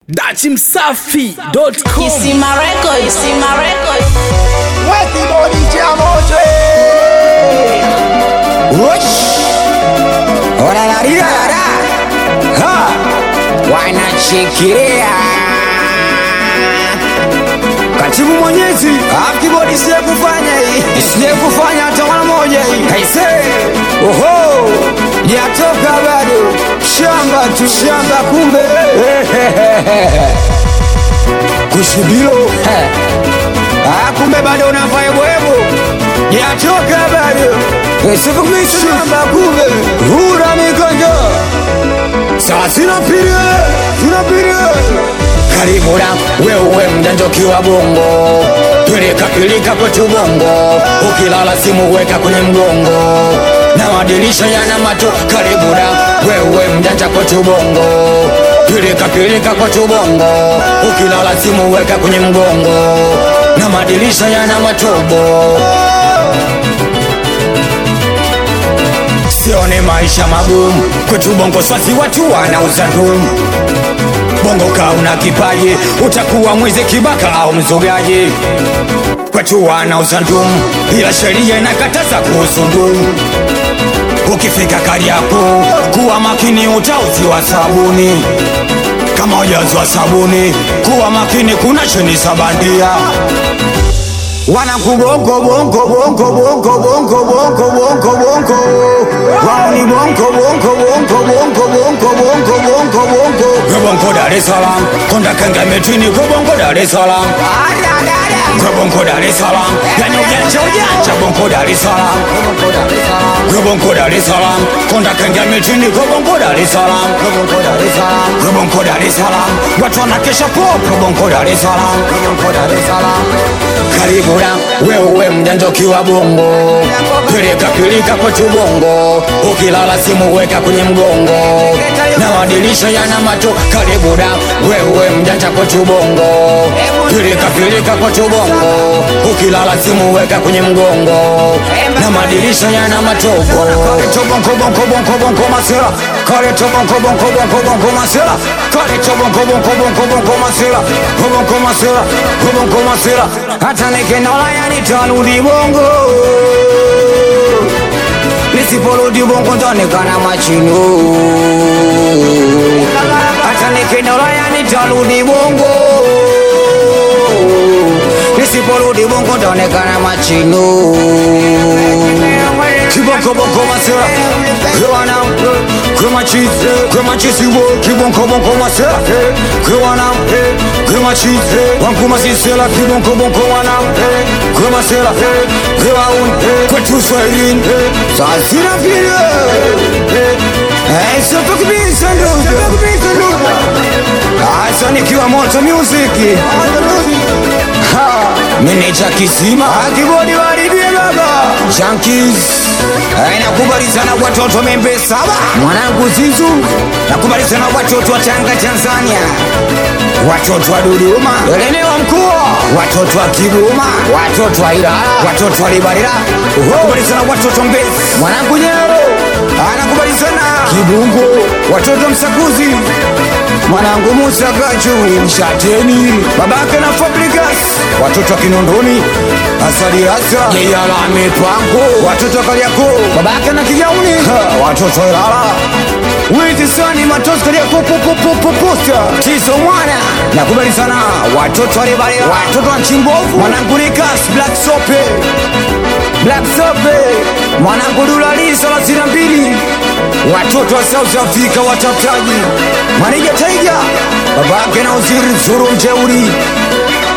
dachimsafi.com Kisima Record, Kisima Record. Weti bodi cha moto Wosh Orararira Ha Wanachikiria Katibu mwenyezi Akibodi siye kufanya hii Siye kufanya hata mara moja hii Kaise Oho Yatoka bado Shamba tu shamba kumbe Kushibilo Ah, kumbe bado unafanya bwebo yatoka bado shamba kumbe hura mikonjo saa sinapiria sinapiria karibu na wewe mjanja ukiwa bongo pilika pilika kwetu bongo ukilala simu weka kwenye mgongo na madirisha yana mato karibu na wewe mjanja kwetu bongo pilika pilika kwetu bongo ukilala simu weka kwenye mgongo na madirisha yana matobo sione maisha magumu kwetu bongo swasi watu wanauza ndumu bongo kaa una kipaji utakuwa mwizi kibaka au mzogaji kwetu wanauza ndumu ila sheria inakataza kuhusu ndumu ukifika kariako kuwa makini utauziwa sabuni kama ujazwa sabuni kuwa makini kuna cheni sabandia wanakubongo bongo bongo bongo bongo bongo bongo bongo wao ni bongo bongo bongo bongo bongo bongo bongo bongo Bongo Dar es Salaam konda kanga metini Bongo Dar es Salaam Bongo Dar es Salaam yani ujanja ujanja Bongo Dar es Salaam Bongo Dar es Salaam konda kanga metini Bongo Dar es Salaam Bongo Dar es Salaam watu wanakesha popo Bongo Dar es Salaam karibu na wewe mjanja ukiwa bongo pilika pilika kwetu bongo ukilala simu weka kwenye mgongo na madirisha yana mato karibu na wewe mjanja kwetu bongo pilika pilika kwetu bongo ukilala simu weka kwenye mgongo na madirisha yana matobo Kareto bongo bongo bongo bongo masela Kareto bongo bongo bongo bongo masela Kareto bongo bongo bongo bongo masela Bongo masela bongo masela hata nikinola yani tarudi bongo nisiporudi bongo ntaonekana machino hata nikinola yani tarudi bongo nisiporudi bongo ntaonekana machino kibonko bonko masera kwana kwema chizi kwema chizi wo kibonko bonko masera kwana kwema chizi wankuma sisela kibonko bonko wana kwema sela kwewa un kwetu swahilini sasina pia Eh, soto kibisa ndugu Asa nikiwa moto music Ha, Meneja kisima akibodi waribie baba Junkies Eh, nakubali sana watoto membe saba mwanangu Zizu nakubali sana watoto wa Tanga Tanzania watoto wa Dodoma elemewa mkuu watoto wa Kigoma watoto wa Ilala watoto wa Libarira nakubali sana watoto Mbezi mwanangu Nyero anakubali sana Kibungo watoto Msakuzi mwanangu Musa Gachu Mshateni babake na Fabrikas watoto wa Kinondoni Asali Asa Yeyala Mipango watoto wa Kariakoo babake na Kijauni Ha, watoto wa Ilala Witi sani matosi Kariakoo popopopoposta Tiso mwana nakubali sana watoto wa Libarira watoto wa Chimbovu mwanangu Nikas Black Sope Black Sope mwanangu Dulali thelathini na mbili watoto wa South Africa watafutaji Manija Taiga babake na uziri Zuru Mjeuri